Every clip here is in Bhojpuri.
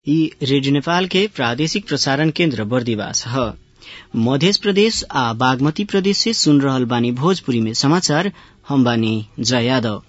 ई रेडियो नेपाल के प्रादेशिक प्रसारण केन्द्र बर्दिवास ह मध्य प्रदेश आ बागमती प्रदेश से सुन रहल बानी भोजपुरी में समाचार हम बानी जया यादव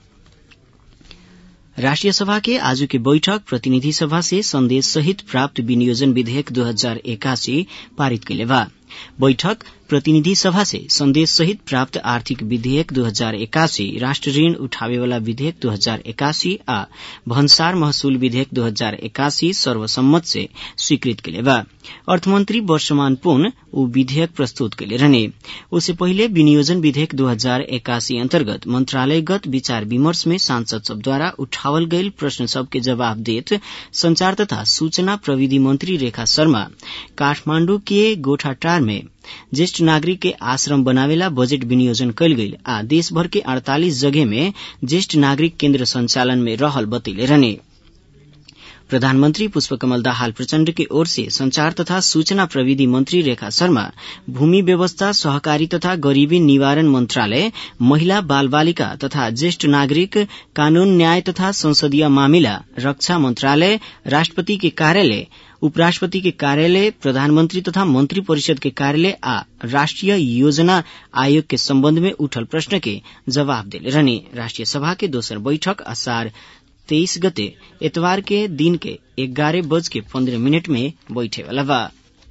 राष्ट्रिय सभा के आजु के बैठक प्रतिनिधि सभा से संदेश सहित प्राप्त विनियोजन विधेयक दो हजार एकासी पारित कैले बा बैठक प्रतिनिधि सभा से संदेश सहित प्राप्त आर्थिक विधेयक दो हजार एकासी राष्ट्र ऋण उठावेवाला विधेयक दो हजार एकासी आ भन्सार महसूल विधेयक दो हजार एकासी सर्वसम्मत से स्वीकृत कैले बा अर्थमंत्री वर्षमान पुन ऊ विधेयक प्रस्तुत कैले रहने उससे पहिले विनियोजन विधेयक दो हजार एकासी अन्तर्गत मंत्रालयगत विचार विमर्श में सांसद सब द्वारा उठावल गईल प्रश्न सबके जवाब देत संचार तथा सूचना प्रविधि मंत्री रेखा शर्मा काठमाण्डु के गोठाटार में ज्येष्ठ नागरिक के आश्रम बनावेला बजेट विनियोजन कैल गईल आ देशभर के अड़तालीस जगह में ज्येष्ठ नागरिक केन्द्र संचालन में रहल बतैले रहने प्रधानमंत्री पुष्पकमल दाहाल प्रचण्ड की ओर से संचार तथा सूचना प्रविधि मंत्री रेखा शर्मा भूमि व्यवस्था सहकारी तथा गरीबी निवारण मंत्रालय महिला बाल बालिका तथा ज्येष्ठ नागरिक कानून न्याय तथा संसदीय मामिला रक्षा मंत्रालय राष्ट्रपति के कार्यालय उपराष्ट्रपति के कार्यालय प्रधानमंत्री तथा मंत्री परिषद के कार्यालय आ राष्ट्रीय योजना आयोग के सम्बन्ध में उठल प्रश्न के जवाब देले रहने राष्ट्रिय सभा के दोसर बैठक असार तेईस गते एतवार के दिन के ग्यारह बज के पन्द्रह मिनट में बैठे वाला बा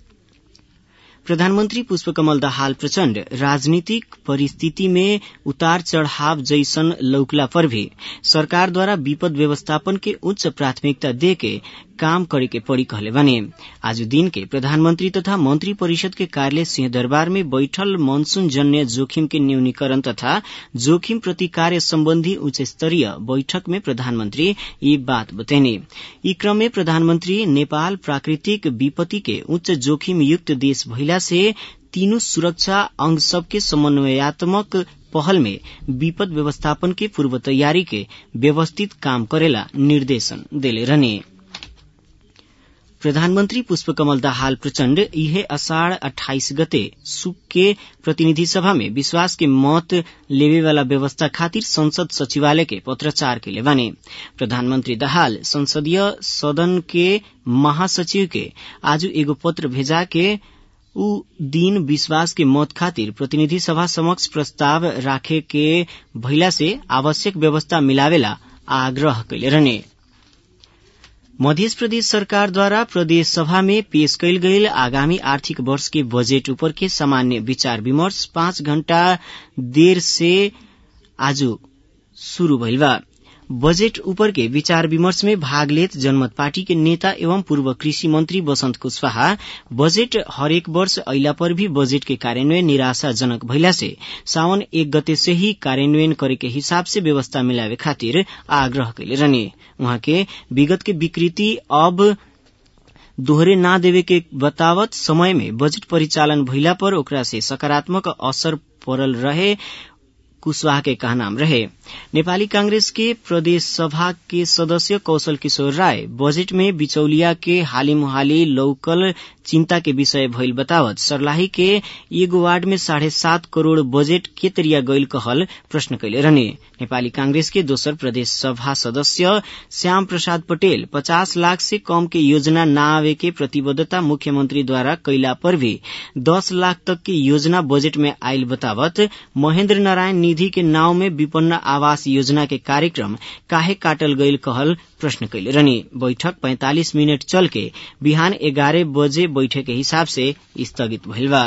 प्रधानमंत्री पुष्पकमल दाहाल प्रचण्ड राजनीतिक परिस्थिति में उतार चढ़ाव जैसन लौकला पर भी सरकारद्वारा विपद व्यवस्थापन के उच्च प्राथमिकता देके काम करे के पड़ी कहले बने आज दिन के प्रधानमंत्री तथा मंत्री परिषद के कार्यालय सिंहदरबार में बैठल मानसून जन्य जोखिम के न्यूनीकरण तथा जोखिम प्रतिकार्य सम्बन्धी उच्च स्तरीय बैठक में प्रधानमंत्री ये बात बतैने यी क्रम में प्रधानमंत्री नेपाल प्राकृतिक विपत्ति के उच्च जोखिम युक्त देश भइला से तीनों सुरक्षा अंग सबके समन्वयात्मक पहल में विपद व्यवस्थापन के पूर्व तैयारी के व्यवस्थित काम करेला निर्देशन देले रहने प्रधानमंत्री पुष्पकमल दाहाल प्रचण्ड इहे अषाढ़ अठाइस गते सुक के प्रतिनिधि सभा में विश्वास के मत लेवेवाला व्यवस्था खातिर संसद सचिवालय के पत्राचार के बाने प्रधानमंत्री दाहाल संसदीय सदन के महासचिव के आज एगो पत्र भेजा के ऊ दिन विश्वास के मत खातिर प्रतिनिधि सभा समक्ष प्रस्ताव राखे के भइला से आवश्यक व्यवस्था मिलावेला आग्रह कैले रहने मध्य प्रदेश सरकारद्वारा प्रदेश सभा में पेश कैल गईल आगामी आर्थिक वर्ष के बजेट ऊपर के सामान्य विचार विमर्श पाँच घण्टा देर से आज शुरू भइल बा बजेट ऊपर के विचार विमर्श में भाग लेत जनमत पार्टी के नेता एवं पूर्व कृषि मंत्री बसंत कुशवाहा बजेट हरेक वर्ष अइला पर भी बजेट के कार्यान्वयन निराशाजनक भइला से सावन एक गते से ही कार्यान्वयन करे के हिसाब से व्यवस्था मिलावे खातिर आग्रह कैले रहने उहाँ के विगत के विकृति अब दोहरे ना देवे के बतावत समय में बजेट परिचालन भइला पर ओकरा से सकारात्मक असर पड़ल रहे कुशवाहा के कहनाम रहे नेपाली कांग्रेस के प्रदेश सभा के सदस्य कौशल किशोर राय बजेट में बिचौलिया के हाली मुहाली लौकल चिंता के विषय भइल बतावत सर्लाही के एगो वार्ड में साढ़े सात करोड़ बजेट के तरिया गईल कहल प्रश्न कैले रहने नेपाली कांग्रेस के दोसर प्रदेश सभा सदस्य श्याम प्रसाद पटेल पचास लाख से कम के योजना न आवे के प्रतिबद्धता मुख्यमंत्री द्वारा कैला पर भी दस लाख तक की योजना बजेट में आयल बतावत महेन्द्र नारायण निधि के नाव में विपन्न आवास योजना के कार्यक्रम काहे काटल गईल कहल प्रश्न कैले रहनी बैठक 45 मिनट चल के बिहान एगारह बजे बैठक के हिसाब से स्थगित भइल बा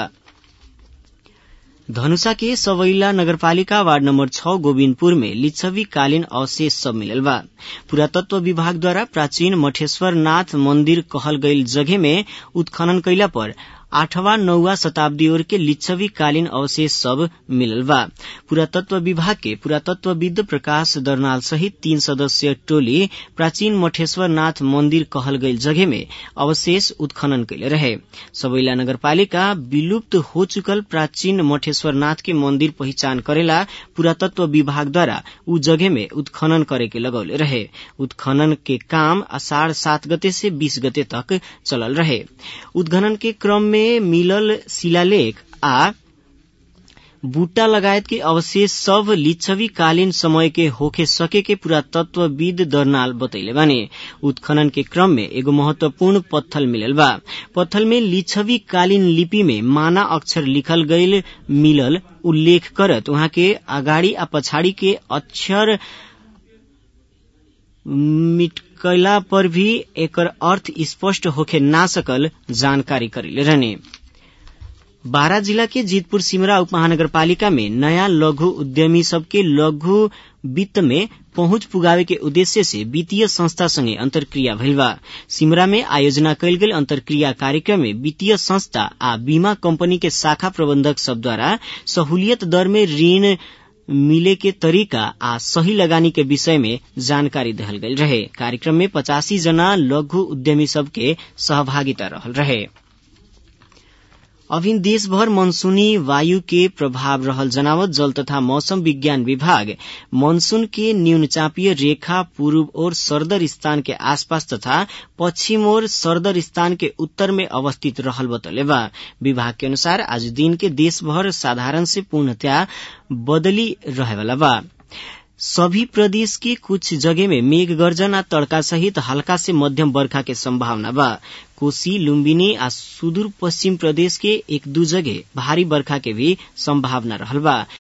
धनुषा के सवैला नगरपालिका वार्ड नम्बर छ गोविन्दपुर में लिच्छवी कालीन अवशेष सब मिलल बा पुरातत्व विभाग द्वारा प्राचीन मठेश्वर नाथ मंदिर कहल गईल जगह में उत्खनन कैला पर आठवां नौवा शताब्दी ओर के लिच्छवी कालीन अवशेष सब मिलल बा पुरातत्व विभाग के पुरातत्वविद प्रकाश दर्नाल सहित तीन सदस्यीय टोली प्राचीन मठेश्वर नाथ मंदिर कहल गईल जगह में अवशेष उत्खनन कैले रहे सबैला नगरपालिका विलुप्त हो चुकल प्राचीन मठेश्वर नाथ के मंदिर पहिचान करेला पुरातत्व विभाग द्वारा उ जगह में उत्खनन करे के लगौले रहे उत्खनन के काम अषाढ़ सात गते से बीस गते तक चलल रहे उत्खनन के क्रम में मिलल शिलालेख आ बूटा लगायत के अवशेष सब लिच्छवी कालीन समय के होखे सके के पुरातत्वविद दर्नाल बतैले बाने उत्खनन के क्रम में एगो महत्वपूर्ण पत्थल मिलल बा पत्थल में लिच्छवी कालीन लिपि में माना अक्षर लिखल गईल मिलल उल्लेख करत वहाँ के अगाडि आ पछाडि के अक्षर मिटकला पर भी एकर अर्थ स्पष्ट होखे ना सकल जानकारी करेले रहने बारा जिला के जीतपुर सिमरा उप महानगरपालिका में नयाँ लघु उद्यमी सबके लघु वित्त में पहुंच पुगावे के उद्देश्य से वित्तीय संस्था संगे अंतर्क्रिया भइल बा सिमरा में आयोजना कयल गेल अंतर्क्रिया कार्यक्रम में वित्तीय संस्था आ बीमा कंपनी के शाखा प्रबंधक सब द्वारा सहूलियत दर में ऋण मिले के तरीका आ सही लगानी के विषय में जानकारी दहल गयल रहे कार्यक्रम में पचासी जना लघु उद्यमी सबके सहभागिता रहल रहे अभिन देशभर मनसूनी वायु के प्रभाव रहल जनावत जल तथा मौसम विज्ञान विभाग मनसून के न्यूनचापीय रेखा पूर्व और सरदर स्थान के आसपास तथा पश्चिम और सरदर स्थान के उत्तर में अवस्थित रहल बतले बा विभाग के अनुसार आज दिन के देशभर साधारण से पूर्णतया बदली रहेवाला बा सभी प्रदेश के कुछ जगह में मेघ गर्जन आ तड़का सहित हल्का से मध्यम बरखा के संभावना बा कोसी लुम्बिनी आ सुदूर पश्चिम प्रदेश के एक दू जगह भारी बरखा के भी संभावना रहल बा